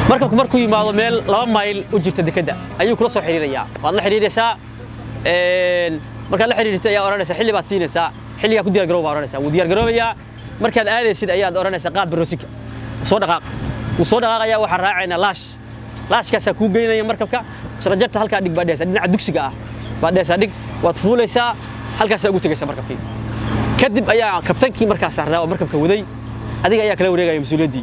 markabku markuu yimaado meel laba mayl u jirta dekedda ayuu kula soo xiriirayaa waad la xiriiraysaa markaad la xiriirtay ayaa odhanaysaa xilli baad siinaysaa xilligaa ku diyaar garoow baa odhanaysaa wuu diyaar garoobayaa markaad aadaysid ayaad odhanaysaa qaad baroosinka soo dhaqaaq wuu soo dhaqaaqayaa waxaan raacaynaa laash laashkaasaa kuu geynaya markabka sharajarta halkaa dhig baa dhehaysaa dhinaca dugsiga ah baad dhehaysaa dhig waad fuulaysaa halkaasaa ugu tegaysaa markabkii kadib ayaa kabtankii markaas saarnaa oo markabka waday adiga ayaa kala wareegaya mas-uuliyaddii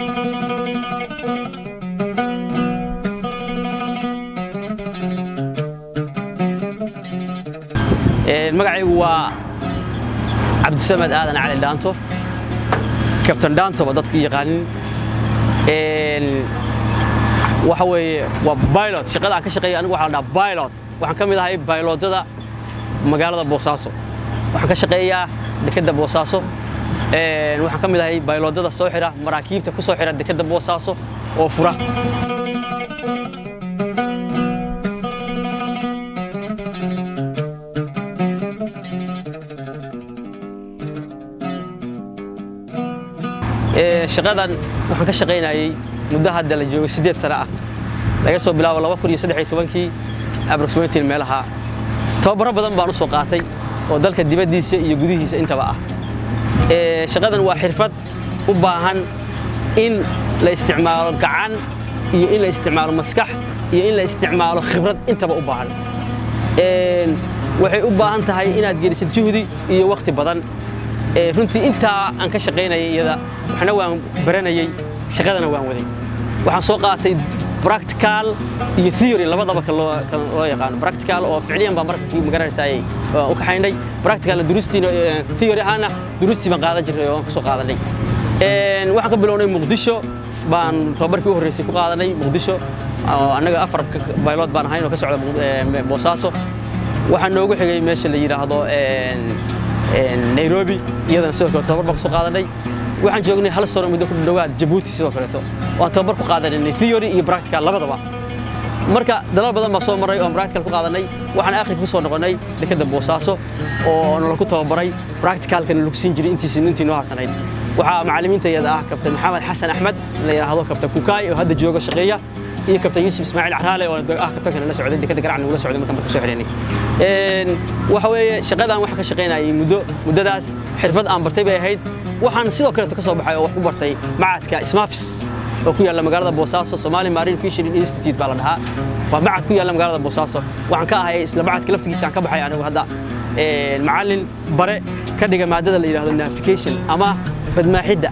magacaygu waa cabdisamed aadan cali dhaanto kabtan dhaantoba dadku yaqaanin waxa weeye waa pilot shaqada aan ka shaqeeya anigu waxaa la dhahaa pilot waxaan ka mid ahay bayloodyada magaalada boosaaso waxaan ka shaqeeyaa dekedda boosaaso waxaan ka mid ahay bayloodyada soo xira maraakiibta ku soo xira dekedda boosaaso oo fura shaqadan waxaan ka shaqaynayay muddo hadda la joogo siddeed sano ah laga soo bilaabo laba kun iyo saddex iyo tobankii aproximatin meelaha tababaro badan baan u soo qaatay oo dalka dibaddiisa iyo gudihiisa intaba ah shaqadan waa xirfad u baahan in la isticmaalo gacan iyo in la isticmaalo maskax iyo in la isticmaalo khibrad intaba u baahan waxay u baahan tahay inaad gelisid juhdi iyo wakhti badan runtii intaa aan ka shaqaynayay iyada waxna waan baranayay shaqadana waan waday waxaan soo qaatay practical iyo theory labadaba ka loo yaqaano practical oo ficliyan baa markii magaranaysaa u kaxaynay practical durustiina theory ahaana durustii baan qaadan jirnay oo aan kusoo qaadanay waxaan ka bilownay muqdisho baan tababarkii u horreysay ku qaadanay muqdisho annaga afar baylood baan ahayn oo ka socda boosaaso waxaa noogu xigay meesha la yidhaahdo nairobi iyadana sidoo kale tababar baan kusoo qaadanay waxaan joognay hal sano muddo ku dhowaad jabuuti sidoo kaleeto waan tababar ku qaadanay theory iyo practical labadaba marka dalal badan baa soo maray oon practical ku qaadanay waxaan aakhirka ku soo noqonnay dekedda boosaaso oo nala ku tababaray practicalkana lagu siin jiray intiisi intii noo harsanayd waxaa macallimiinta iyada ah kabtan maxamed xasan axmed la yidhaahdo kabtan kukaay oo hadda jooga shaqeeya iyo kabtan yuusuf ismaaciil caraale oo ah kabtanka nala socday dekedda garacna nagula socday markaan marka soo xidhaynay waxa weeye shaqadan waxaan ka shaqaynayay muddo muddadaas xirfad aan bartay bay ahayd waxaan sidoo kaleeto ka soo baxay oo wax ku bartay macadka ismaafis oo ku yaalla magaalada boosaaso somali marine fishery institute baa la dhahaa waa macad ku yaalla magaalada boosaaso waxaan ka ahay isla macadka laftigiisa aan ka baxay anigu hadda macallin bare ka dhiga maadada la yidhaahdo navigation ama badmaaxidda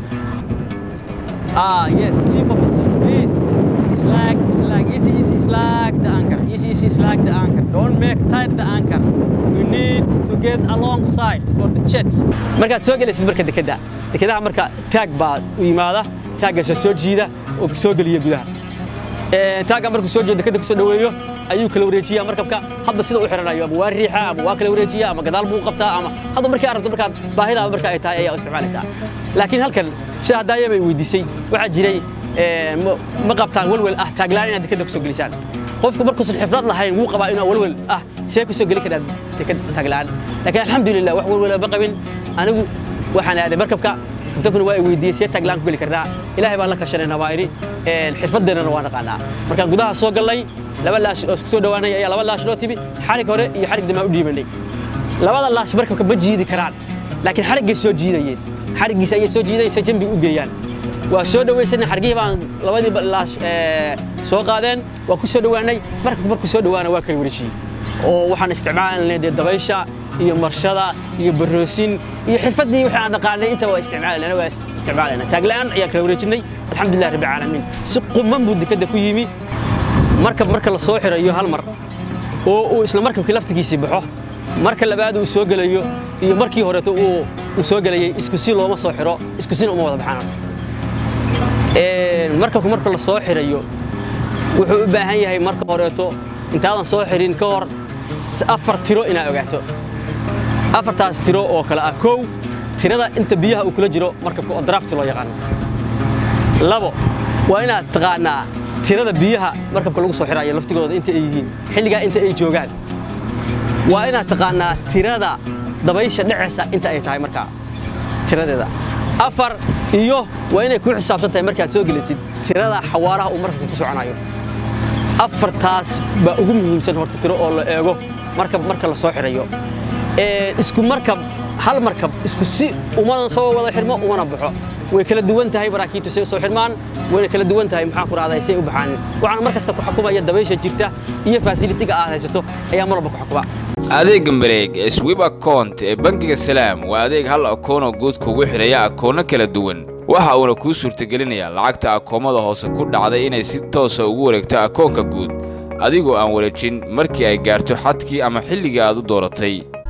ah yes chief officer please slag slag easy easy slag the anchor easy easy slag the anchor don't make tight the anchor we need to get alongside for the jet markaad soo gelaysid marka dekedda dekedaha marka taag baa u yimaada taaggaasa soo jiida oo soo geliya gudaha taagga markuu soo jeedo dekedda kusoo dhoweeyo ayuu kala wareejiyaa markabka hadba sida u xiranayo ama waa riixa ama waa kala wareejiya ama gadaal buu qabtaa ama hadba markii aad rabto markaad baahidaaba marka ay tahay ayaa u isticmaalaysaa laakiin halkan sida haddaaya bay weydiisay waxaa jiray ma qabtaan welwel ah taaglaan inaad dekedda kusoo gelisaan qofku markuusan xifrad lahayn wuu qabaa inuu welwel ah see kusoo geli karaa deked taaglaan laakiin alxamdulilah wax welwela ma qabin anigu waxaan aaday markabka kabtankuna waa i weydiiyey see taaglaan ku geli karnaa ilaahay baan la kashanayna waa idhi xirfadeennana waa naqaanaa markaan gudaha soo gallay laba laash oo isku soo dhowaanay ayaa laba laash loo tibi xarig hore iyo xarig damaa u dhiibanay labada laash markabka ma jiidi karaan laakiin xariggay soo jiidayeen xariggiisa ayay soo jiidaysa jambi u geeyaan waa soo dhawaysanay xargihii baan labadii laash soo qaadeen waa ku soo dhowaanay markabku markuu soo dhowaana waa kala wareejiyey oo waxaan isticmaalanay dee dabaysha iyo marshada iyo baroosin iyo xirfaddii wixii aan dhaqaanay intaba waa isticmaalayna waa isticmaalayna taagla'aan ayaan kala wareejinay alxamdulilah rabbi caalamiin si quman buu dekadda ku yimi markab marka la soo xirayo hal mar oo uu isla markabkii laftigiisii baxo marka labaad uu soo gelayo iyo markii horeeto uu soo gelayay isku si looma soo xiro isku sina uma wada baxaan horta markabka marka la soo xirayo wuxuu u baahan yahay marka horeeto intaadan soo xirin ka hor afar tiro inaad ogaato afartaas tiro oo kale ah kow tirada inta biyaha uu kula jiro markabka oo drafti loo yaqaano labo waa inaad taqaanaa tirada biyaha markabka lagu soo xirayo laftigooda inta ay yihiin xilligaa inta ay joogaan waa inaad taqaanaa tirada dabaysha dheceysa inta ay tahay markaa tiradeeda afar iyo waa inay ku xisaabsan tahay markaad soo gelisid tirada xawaaraha uu markabku ku soconayo afartaas baa ugu muhiimsan horta tiro oo la eego markab marka la soo xidhayo isku markab hal markab isku si umana soo wada xidhmo umana baxo way kala duwan tahay maraakiibtu say soo xidhmaan wayna kala duwan tahay maxaan ku rahday say u baxaan waxaana mar kasta ku xukumaya dabaysha jirta iyo fasilitiga aad haysato ayaa mar walba ku xukuma adeegga mareeg ee swib account ee bangiga salaam waa adeeg hal akoonoo guud kugu xidhaya akoonno kala duwan waxa uuna kuu suurtagelinayaa lacagta akoomada hoose ku dhacday inay si toosa ugu wareegto akoonka guud adigoo aan wareejin markii ay gaarto xadkii ama xilligii aad u dooratay